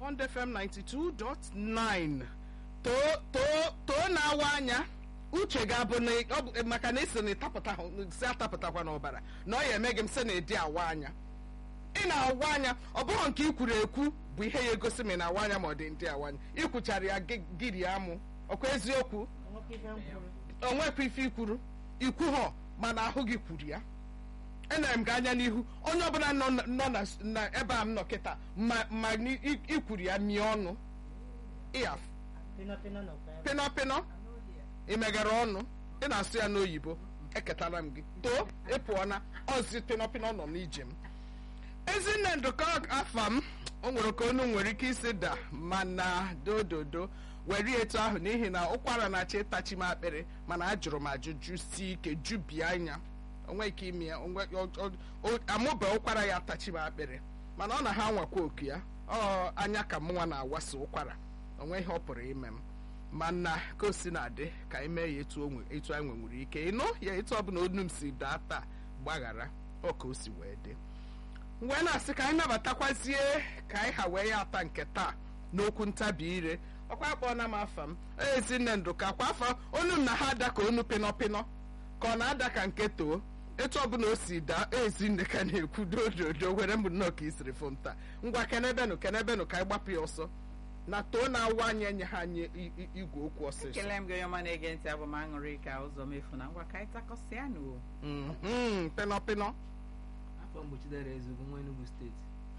Bond FM 92.9 too too too na-awa anya uche ga-abụ na ọ bụ maka na esi na ịtapụta si atapụtakwa n'ọbara na ọ ya eme gị m sị na ịdị awa anya ị na-awa anya ọ bụghị nke ikwuru ekwu bụ ihe ya egosi ma ị na-awa anya ma ọ dị ndị awa anya ikwuchara ya gị- gịrị amụ ọkwa eziokwu onwekwa ife ikwuru ikwu ha mana ahụ gị kwuru ya enere m gị anya n'ihu onye ọbụla nọ na- nọ na- na ebe a m nọ kịta ma ma ni- i- ikwuru ya mie ọnụ ịya pịnọ pịnọ ị meghere ọnụ ị na-asụ ya n'oyibo eketara m gị too ị pụọ na ọzi pịnọ pịnọ nọ n'ije m ezinne ndụkọ afa m o nwere ka onu nwere ike isi da mana dododo were etu ahụ n'ihi na ụkwara na-achọ ịtachi m akpịrị mana ajụrụ m ajụjụ si ike jubie anya onwe ike ime ya onwe- ọ- ọ- ọ- amụbe ụkwara ya atachi m akpịrị mana ọ na ha nwakwa oku ya ọ anya ka mụnwa na-awasa ụkwara onwe ihe ọ pụrụ ime m mana ka o si na-adị ka anyị mee ya etu o nwe- etu anyị nwere ike ịnụ ya etu ọbụla onu m si daa taa gbaghara ọ ka o si wee dị wee na-asị ka anyị nabatakwazie ka anyị ha wee ya ata nke taa n'okwu ntabi ire ọkwa akpọọla m afa m ezinne ndụka kwa afọ onu m na ha ada ka onu pịnọpịnọ ka ọ na-ada ka nke too etu ọbụla o si daa ezinne ka na-ekwu dododo were mbụ nnọọ ka isiri fom taa ngwa kenebenụ kenebenụ ka anyị gbapụ ya ọsọ na too na-awa anyị enye ha anyị i- i- igwe okwu ọsịsọ ekele m gị onye ọma na-ege ntị abụ m aṅụrị ka ụzọ mefu na ngwa ka anyị takọsịa nụ Mhm, pịnọpịnọ afọ mgbochidere ezugbo nwa Enugu steeti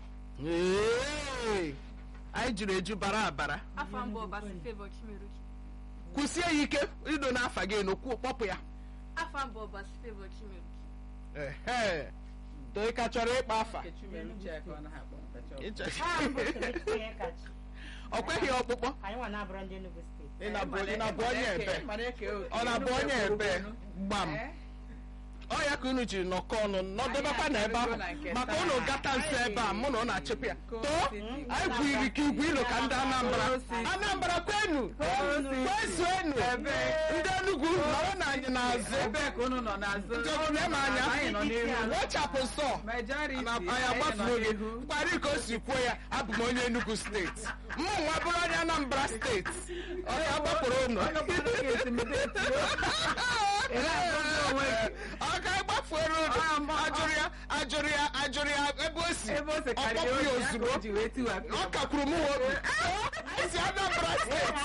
Ee, anyị juru eju bara abara afọ mbụ ọbasi favor chimeruchi kwụsie ya ike ido n'afa gị n'okwu kpọpụ ya afọ mbụ ọbasi favor chimeruchi ehe too ka chọrọ ịkpa afa Nkechi mere uche ya ka ọ naghị akpọ ntacha ọkụ. Ịchọ- ọ kweghị ọkpụkpọ anyị nwa na-abụrụ ndị Enugu steeti ị na-abụ Ịmara- ị na-abụ onye ịmara ebe eke- ịmara eke oke. ọ na-abụ onye ebe gbam Eh? ọ ya ka unu jiri nọkọ ọnụ nọdebekwa na ebe ahụ na nke maka taa. unu gata nso ebe a mụ na ọ na-achịpụ ya Ko too City. anyị kwuru ka igwe ilo ka ndị Anambra Ko City. Anambra kwenu kwezuenu Ebee? ndị Enugu nọrọ na anyị n'azụ ebee ka unu nọ n'azụ Ndị ọbụla ịma anya. anyị nọ n'ihu wechapụ nsọ majority na anyị anyị nọ agbafuo gị n'ihu mkparị ka o si kwuo ya abụ m onye Enugu steeti mụ nwa bụrụ onye Anambra steeti ọ ya gbapụrụ unu Onye ọbụla ka intimidate you. Ị na-agọzi onwe gị. ọ ga agbafuoro unu Ah, ma- ajụrụ ya ajụrụ ya ajụrụ ya ebe o si ebe o si ọ karịa kpọpụ ya oyi ya ka ozugbo o ji wee tiwapụ ọ ya. kakwuru m obi esi Anambra steeti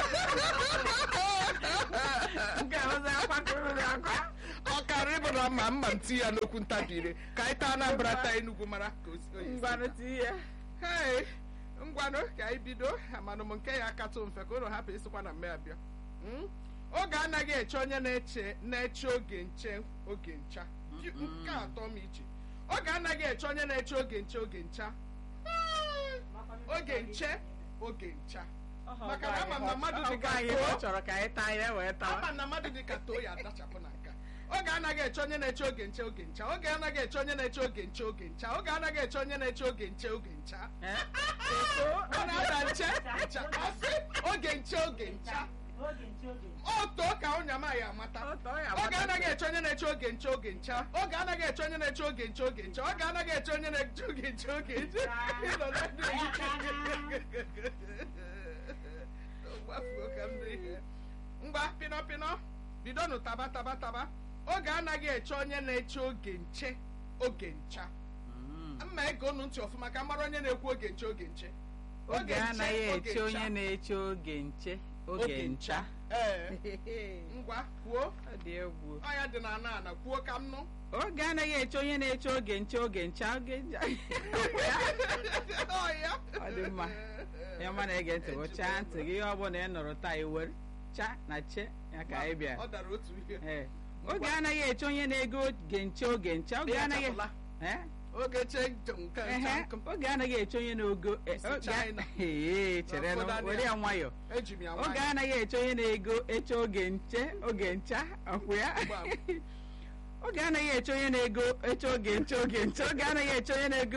Nke a ọzọ akwakọrọ gị akwa. ọ karịrị bụ na mma mma m ti ya n'okwu ntabi ire ka anyị taa Anambra taa Enugu mara ka o si oyi si Ngwanụ tii ya. Hey, ngwanụ ka anyị bido amanụ m nke ya akatụ mfe ka ụlọ hapụ ịsịkwa na mme abịa Mm? oge anaghị eche onye na-eche na-eche oge nche oge ncha nke atọ m iche oge anaghị eche onye na-eche oge nche oge ncha Hmm, oge nche oge ncha maka na ama m na mmadụ dị Ọ ka bụ anyị ọ too chọrọ ka anyị taa ya wee tawa. ama na mmadụ dị ka too ya adachapụ na nka oge anaghị eche onye na-eche oge nche oge ncha oge anaghị eche onye na-eche oge nche oge ncha oge anaghị eche onye na-eche oge nche oge ncha Eh? ọ na-ada nche ncha ọsị oge nche oge ncha oge nche oge nche oto ka ụnyama ya amata Ọ tọọ ya oge amata. anaghị eche onye na-eche oge nche oge ncha oge anaghị eche onye na-eche oge nche oge ncha oge anaghị eche onye na-eche oge nche oge ncha Ịnọ na ndị ehike. Gbafuo ka m dị ihe. ngwa pịnọ pịnọ bidonụ taba taba taba oge anaghị eche onye na-eche oge nche oge ncha Mm. mma ege unu ntị ọfụma ka mara onye na-ekwu oge nche oge nche oge anaghị oge eche onye ncha. na-eche oge nche oge ncha ee ngwa kwuo ọ dị egwu ọya dị na ana ana kwuo ka m nụ oge anaghị eche onye na-eche oge nche oge ncha oge ncha ọya Ọ dị mma. ya ọma na-ege ntị gụchaa ntị gị ihe ọ bụla ị nụrụ taa iwere cha na che ya ka anyị bịa ọ dara otu ihe Ee. oge anaghị eche onye na-ego oge nche oge ncha oge Ya anaghị chapụla. Eh? oge che njem nke Ehe. ncha nkụ oge anaghị eche onye na-ego eh, Isi oge a- China. Ee, chere Ụfọdụ nụ, were ya nwayọ eji m ya oge nwayọ anaghị eche onye na-ego eche oge nche oge ncha ọkwụ ya Gbam. oge anaghị eche onye na-ego eche oge nche oge nche oge anaghị eche onye na-ego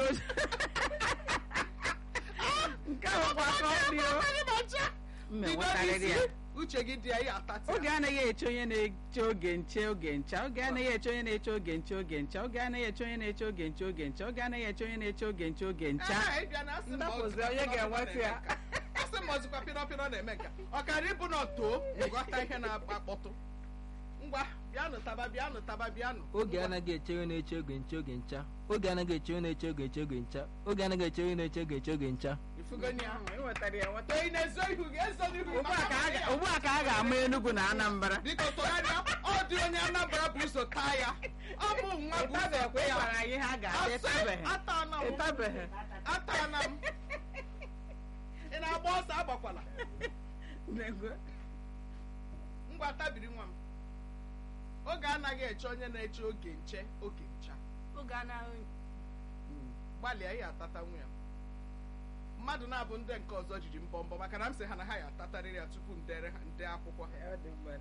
nke a bụkwa ka ọ dị o mme nwetarịrị ya uche gị dị ya ya atati oge anaghị eche onye na-eche oge nche oge ncha oge anaghị eche onye na-eche oge nche oge ncha oge anaghị eche onye na-eche oge nche oge ncha oge anaghị eche onye na-eche oge nche oge ncha ndapụzi onye ga-enweta ya asị m ọzụkwa pịrọpịrọ na-eme nka ọkara ịbụ na too ịghọta ihe na-akpọtụ ngwa bịanụ taba bịanụ taba bịanụ oge anaghị eche onye na-eche oge nche oge ncha oge anaghị eche onye na-eche oge nche oge ncha oge anaghị eche onye na-eche oge nche oge ncha ifugoni ahụ Ị nwetara ya nweta too ị na-ezo ihu gị ezo n'ihu ugbu a ka a ga- ugbu a ka a ga-ama Enugu na Anambra biko tụgharịa ọ dị onye Anambra bụ ụzọ taa ya ọ bụ nwa bụ ụzọ ịtabekwa ya ịgbara anyị ha ga-abịa Asị, ịtabeghị atana m ịtabeghị atana m ị na-agba ọsọ agbakwala Nego. ngwa tabiri nwa m oge anaghị eche onye na-eche oge nche oge ncha oge anaghị gbalịa ya atata nwa ya mmadụ na-abụ ndị nke ọzọ jiri mbọ mbọ maka na m sị ha na ha ya atatarịrị ya tupu m dere ha nde akwụkwọ ha Ọ dị mgbe.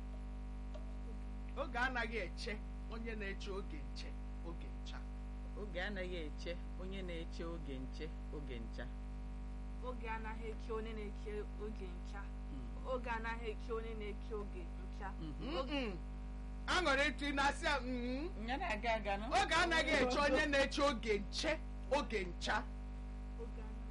oge anaghị eche onye na-eche oge nche oge ncha oge anaghị eche onye na-eche oge nche oge ncha oge anaghị eche onye na-eche oge ncha oge anaghị eche onye na-eche oge ncha Mm-mm. aṅụrị ịtụ ị na-asị ya mm. ya na-aga aga nọ oge anaghị eche onye na-eche oge nche oge ncha oge anaghị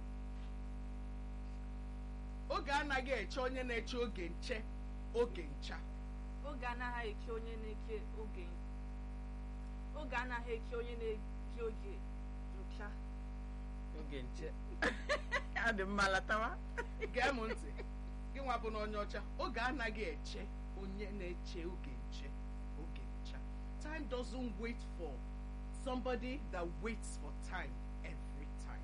oge anaghị eche onye na-eche oge nche oge ncha oge anaghị eche onye na-eche oge oge anaghị eche onye na-eche oge ncha oge nche ọ dị mma latawa gee m ntị gị nwa bụ na onye ọcha oge anaghị eche onye na-eche oge nche oge ncha time doesn't wait for somebody that waits for time every time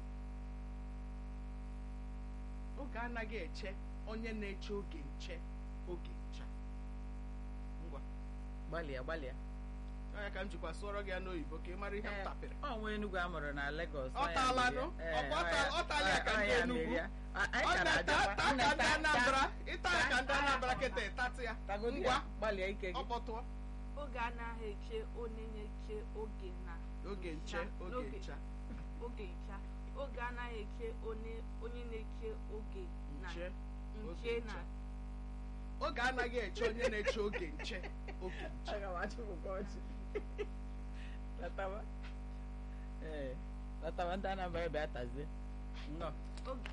oge anaghị eche onye na-eche oge nche oge ncha ngwa gbalịa gbalịa ọ ya ka m jikwa sụọrọ gị ya n'oyibo ka ị mara ihe m Ee, tapịrị ọ nwa Enugu a mụrụ na Lagos Ọ taala nụ? Ọ bụ ọ ta- ọ taala ya ka ndị Enugu? ọ na-ata ata ka ndị Anambra ịta ya ka ndị Anambra kịta ịtatụ ya ngwa gbalịa ike ọ gị kpọtụọ oge anaghị eche onye na-eche oge na oge nche oge N'oge- ncha oge ncha oge anaghị eche onye onye na-eche oge na nche nche na oge anaghị eche onye na-eche oge nche oge nche aga m achụpụkwa ọchị latawa ee latawa ndị Anambra ebe atazie nnọọ oge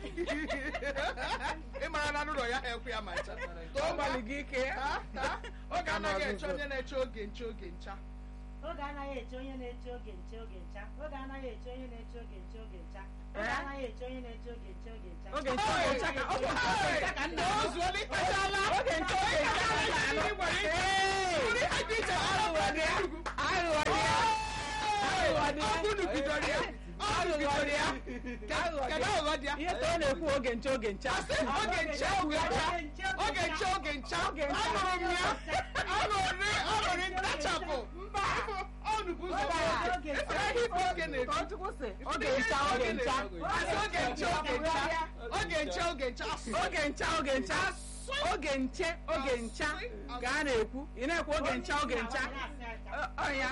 ị mara na n'ụlọ ya ha ekwe ya ma ncha ọ gbalị gị ike Ha? Ha? oge anaghị eche onye na-eche oge nche oge ncha oge anaghị eche onye na-eche oge nche oge ncha oge anaghị eche onye na-eche oge nche oge ncha oge Eh? anaghị eche onye na-eche oge nche oge ncha oge nche oge ncha ka oge nche oge ncha ka nna o zuola ịtachala oge nche oge ncha ka nna anọ Ndị ha dị iche aghụghọ dị ya aghụghọ dị ya aghụghọ dị ya ọ bụnụ bidoro ya ọ bụnụ bidoro ya kedu aghụghọ dị ya ihe ka ọ na-ekwu oge nche oge ncha Asị oge nche oge ncha oge nche oge ncha anụrụ m ya anụrụ anụrụ ntachapụ mba ọnụ bụ ụzọ Oge nche. efere ife oge na-ebi Ọchukwu sị oge ncha oge ncha Asị oge nche oge ncha oge nche oge ncha asụ oge ncha oge ncha oge nche oge ncha ka a na-ekwu ị na-ekwu oge ncha oge ncha Ọ- ọ ya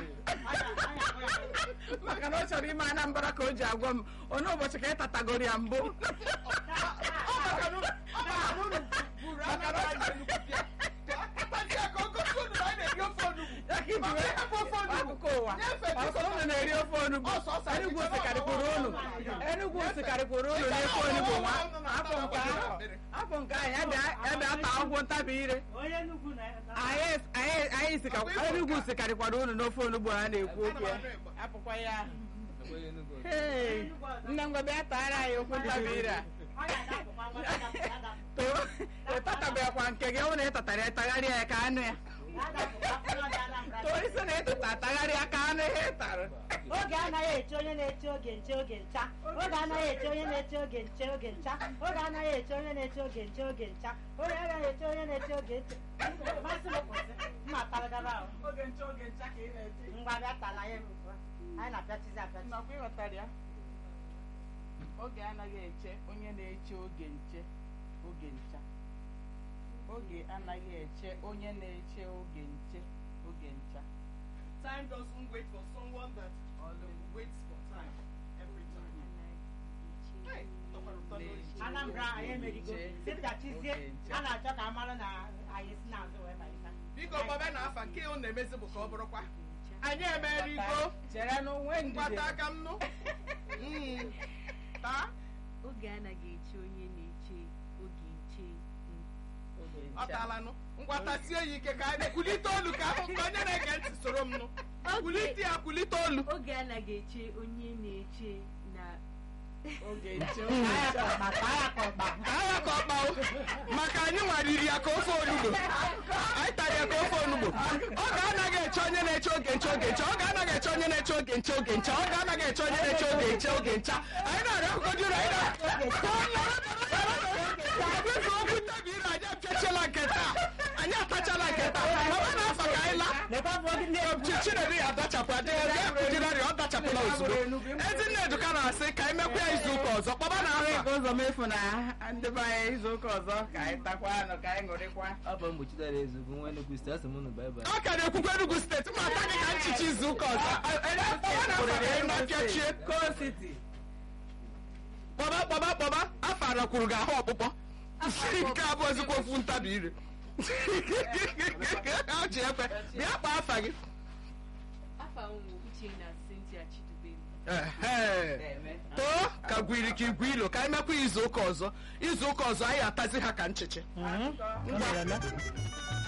maka na ọ chọrọ ime Anambra ka o ji agwa m onye ụbọchị ka ị tatagoro ya mbụ ọ maka na ọ maka na unu buru anara anyị nnukwu bịa akpati ya ka o gosi unu na anyị na-eri ofe onugbu Ya ka iji Maka wee ịhapụ ofe onugbu akụkụ ụwa nyefee ọsọ unu na-eri ofe onugbu Ọsọ ọsọ anyị Enugwu chere sikarịkwuru ọwa unu ọwa Enugwu Nyefee. sikarịkwuru unu Dịka n'efe ọwa onugbu ọwa nwa ọwa afọ nke ọwa ahụ ọwa afọ nke ahụ ya bịa- ya bịa taa ọgwụ ntabi ire onye Enugu na anyị anyị anyị sika Ọ bụ ịbụ Enugwu nka. sikarịkwara unu n'ofe onugbu a na-ekwu Ana m okwu ya anụ ịgba. apụkwa ya Onye Enugu. Hey, nne ngwa bịa taara anyị okwu ntabi ire a ọ ga-adapụkwa nwa ya adapụ, ya adapụ. too ịtatabịakwa nke gị ọ na ịtatara ya tagharịa ya ka anụ ya Ya adapụkwa nwa ya Anambra. too isi na ịtata tagharịa ka anụ ihe ị tara oge anaghị eche onye na-eche oge nche oge ncha oge anaghị eche onye na-eche oge nche oge ncha oge anaghị eche onye na-eche oge nche oge ncha oge anaghị eche onye na-eche oge nche masị m kwụsị mma taragara ahụ oge nche oge ncha ka ị na-eche ngwa bịa tala ya ugbu a. anyị na-apịachizi apịachi nakwa ịghọtara ya oge anaghị eche onye na-eche oge nche oge ncha oge anaghị eche onye na-eche oge nche oge ncha Time doesn't wait for someone that always waits for time every time. Hey, tọkwara ụtọ n'oyi. ana Anambra anyị emerigo sipụtachizie a na-achọ ka a mara na anyị si n'azụ wee banyeta biko gbabe na afa nke unu na-emezi bụ ka ọ bụrụkwa anyị emerigo chere n'onwe mgbata ndidi aka m nụ Mm. taa oge anaghị eche onye na-eche oge nche oge ọ ncha taalanụ ngwata sie ya ike ka anyị kulite olu ka ahụ ka onye na-ege ntị soro m nụ kulite ya kulite olu oge anaghị eche onye na-eche na oge nche Taa ya ka ọkpa, taa ya ka ọkpa. agha ka ọkpa o maka anyị nwariri ya ka ofe onugbo anyị tara ya ka ofe onugbo ọ ga-anaghị eche onye na-eche oge nche oge nche ọ ga-anaghị eche onye na-eche oge nche oge nche ọ ga-anaghị eche onye na-eche oge nche oge ncha anyị na-arịọ akụkọ juru anyị na-ekwufe okwu tabiri anyị apịachela nke taa anyị atachala nke taa ọba na afọ ka anyị laa Lekwa bụ oge ndị egwu. Chi- Chinedu ya adachapụ adịghị ya kụjirarị ọ dachapụla ozugbo Ezinneduka na-asị ka anyị mekwa ya izu ụka ọzọ kpọba na Ahụ afa ịga ụzọ mefu na ndị be anyị izu ụka ọzọ ka anyị takwa anụ ka anyị ṅụrịkwa afọ mgbochi dara ezu bụ nwa Enugu steeti asị m unu baịbaị ọ ka na-ekwukwa Enugu steeti ma ata gị ka nchichi izu ụka ọzọ kpọba na afa ka anyị na-apịachie Coal City kpọba kpọba kpọba afa arakwuru gị ahụ ọkpụkpọ nke abụọ ezikwa okwu ntabi ire ọ ji ekwe bịa kpọọ afa gị afa ụmụ Uchenna Cynthia Chidubem Ehe. na-eme too ka gwiri ka igwe ilo ka anyị mekwa izu ụka ọzọ izu ụka ọzọ anyị atazi ha ka nchichi akụkọ Ngwa.